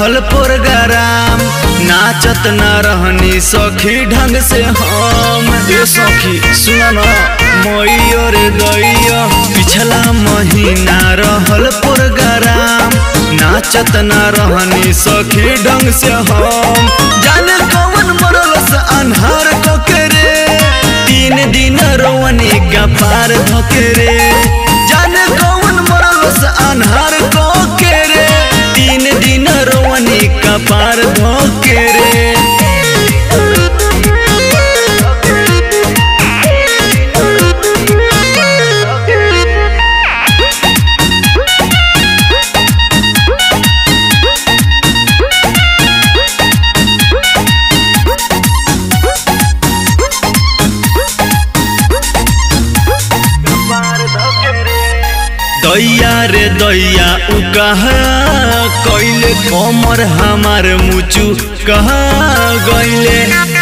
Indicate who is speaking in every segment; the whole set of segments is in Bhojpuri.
Speaker 1: रहल प्रोग्राम नाचत न रहनी सखी ढंग से हम ए सखी सुन न मैयो रे दैया पिछला महीना रहल प्रोग्राम नाचत न रहनी सखी ढंग से हम जाने कौन मरल से अन्हार कके रे तीन दिन रोवनी का पार धके रे जाने कौन मरल से अन्हार कके रे तीन दिन रोवनी का पार धके रे दैया रे दैया उ कहा कैले कमर हमार मुचु कहा गैले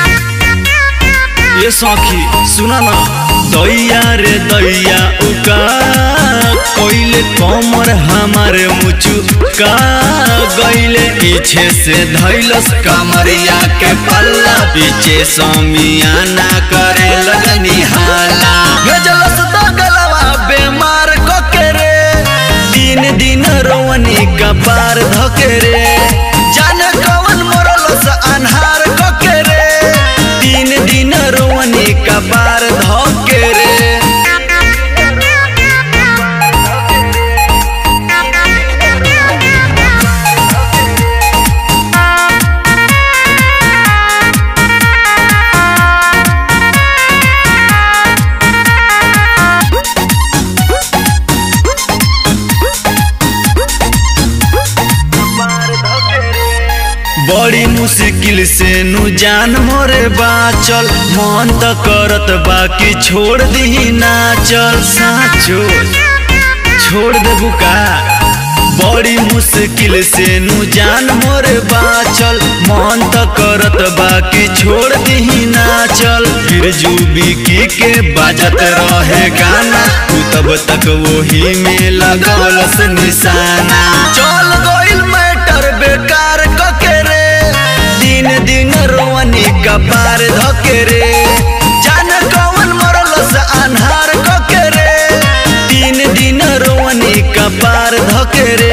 Speaker 1: ये सखी सुना ना दैया रे दैया उ कहा कैले कमर हमार मुचु का गैले पीछे से धैलस कमरिया के पल्ला पीछे समियाना करे लगनी हाला गजलस दगलवा बेमार कके रे तीन दिन रोवनी का पार धके रे जाने कौन मरल से अन्हार कके रे तीन दिन रोवनी का पार धके रे बड़ी मुश्किल से नु जान मोरे बाचल मन त करत बाकी छोड़ दी नाचल साचो छोड़ देबू का बड़ी मुश्किल से नु जान मोरे बाचल मन त करत बाकी छोड़ दी नाचल फिर जुबिकी के बाजत रहे गाना तू तब तक वही में लगौलस निशाना चल गइल मैटर बेकार कके रे दिन दिन रोवनी का पार धके रे जान कौन मरल से अन्हार कके रे तीन दिन रोवनी का पार धके रे